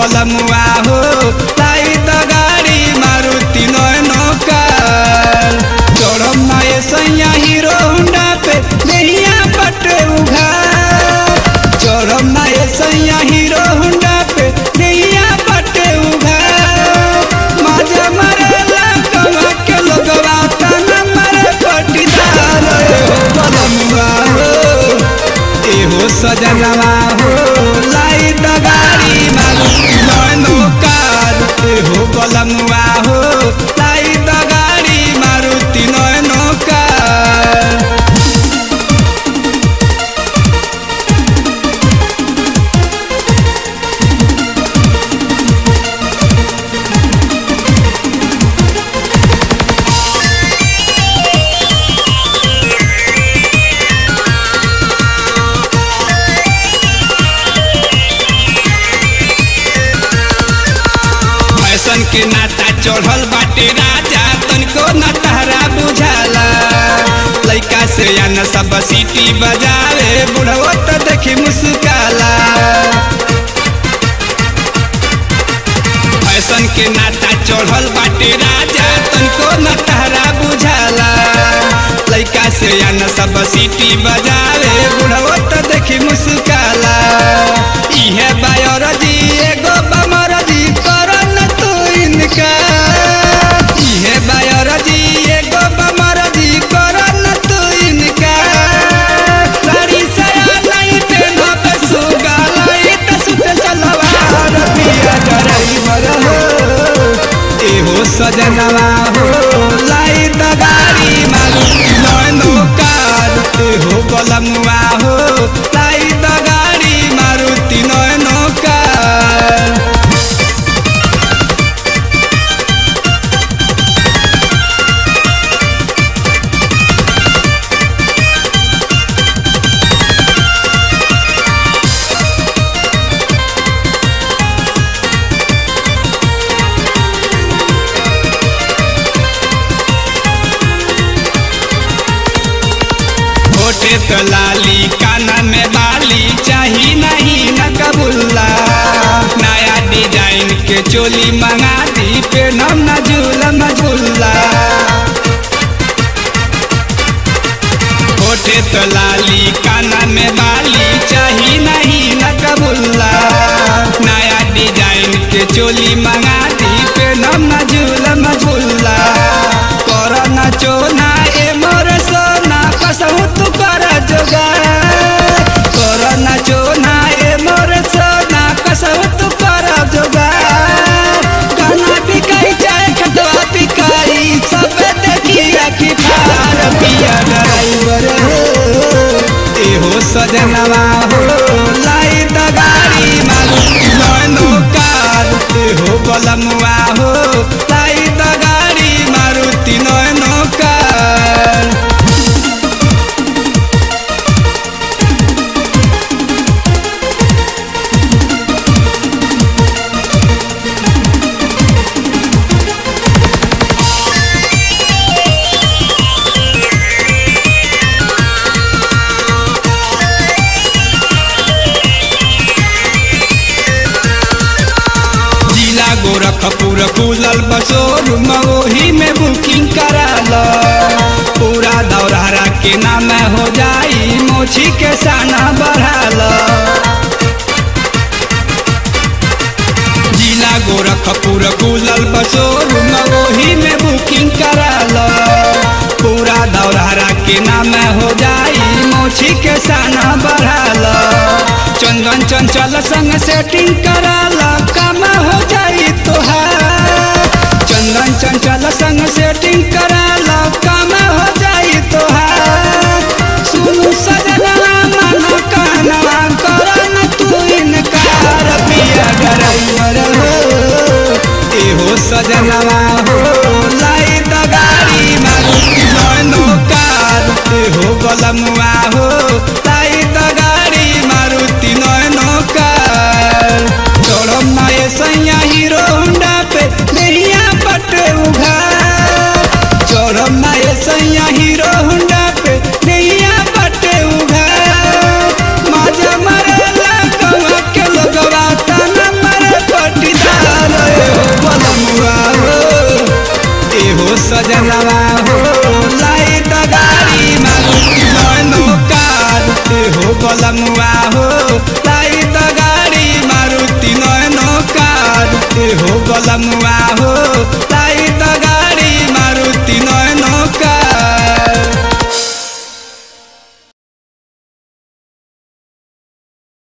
बलमुआ हो लाई त गाड़ी मारुति नयनो कार चढ़म नए सैया हीरो होंडा पे नैया बटे उघार चढ़म नए सैया हीरो होंडा पे नैया बटे उघार मजा मरेला कमा के लोगवा तना मरे पटीदार हो बलमुआ हो एहो सजनवा हो लाई त गाड़ी मारुति नयनो कार एहो बलमुआ हो लाई त गाड़ी मारुति नयनो कार फैशन के नाता चढ़ल बाटे राजा तनिको न तहरा बुझाला लइका से या न सब सीटी बजावे बुढ़वो त देखी मुस्काला फैशन के नाता चढ़ल बाटे राजा तनिको न तहरा बुझाला लइका से या न सब सीटी बजावे बुढ़वो त देखी मुस्काला इहे बायोरजी एगो बमरजी करन तू इनका इहे बायोरजी एगो बमरजी करन तू इनका साड़ी साया नहीं पेनब सुगा लाई सुत सलवार पिया ड्राइवर हो एहो सजनवा हो लाई त गाड़ी मारुति नयनो कार एहो बलमुआ हो लाई त गाड़ी मारुति नयनो कार होठे तो लाली काना में बाली चाही नहीं न कबुल्ला नया डिजाइन के चोली मंगा दी पे नम न झूलम झूला होठे तो लाली काना में बाली चाही नहीं न कबुल्ला नया डिजाइन के चोली मंगा दी पे नम न झूलम झूला कर न चोना ए मोर सोना कसहु तू कर जोगा कर न चोना ए मोर सोना कसहु तू कर जोगा गाना बिकाई चाहे खटवा बिकाई सब देखी आखी फार पिया ड्राइवर हो एहो सजनवा हो लाई त गाड़ी मारुति नयनो कार एहो बलमुआ हो लाई त गाड़ी मारुति नयनो कार जिला गोरखपुर खुलल बसोर मगोही में बुकिंग कराल पूरा दौरारा के नाम हो जाई मोछी के साना बढ़ाल जिला गोरखपुर खुलल बसोर मगोही में बुकिंग कराल पूरा दौरारा के नाम हो जाई मोछी के साना बढ़ाल चंदन चंचल संग सेटिंग कराल काम हो जाई तोहार चंदन चंचल संग सेटिंग कराल काम हो जाई तोहार सुनु सजनवा मन कानवा करन तू इनकार पिया ड्राइवर हो एहो सजनवा हो लाई त गाड़ी मारुति नयनो कार एहो बलमुआ हो लाई त गाड़ी मारुति नयनो कार चढ़म नए सैया हीरो होंडा पे नैया पटे उघार चढ़म नए सैया हीरो होंडा पे नैया पटे उघार मजा मरेला कमा के लोगवा तना मरे पट सजनवा हो लाई त गाड़ी मारुति नैनो कार ए हो बलमुआ हो लाई त गाड़ी मारुति नैनो कार ए हो बलमुआ हो लाई त गाड़ी